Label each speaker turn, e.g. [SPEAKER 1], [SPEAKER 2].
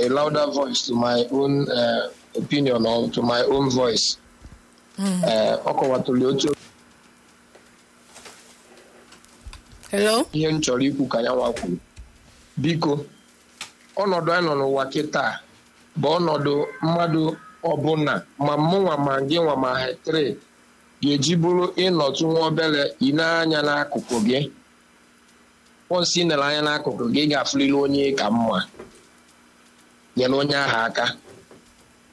[SPEAKER 1] a louder voice to my own uh, opinion or to my own voice Eh, ọ kọwatụrụ otu
[SPEAKER 2] hello
[SPEAKER 1] ihe m chọrọ ikwu ka ya nwa kwuru biko ọnọdụ anyị nọ n'ụwa kịta bụ ọnọdụ mmadụ ọbụla ma mụnwa ma gị nwa ma hetre ga-eji bụrụ ịnọtụ nwa obere ile anya n'akụkụ gị onsi nere anya n'akụkụ gị ị ga-afụlili onye ka mma nyere onye ahụ aka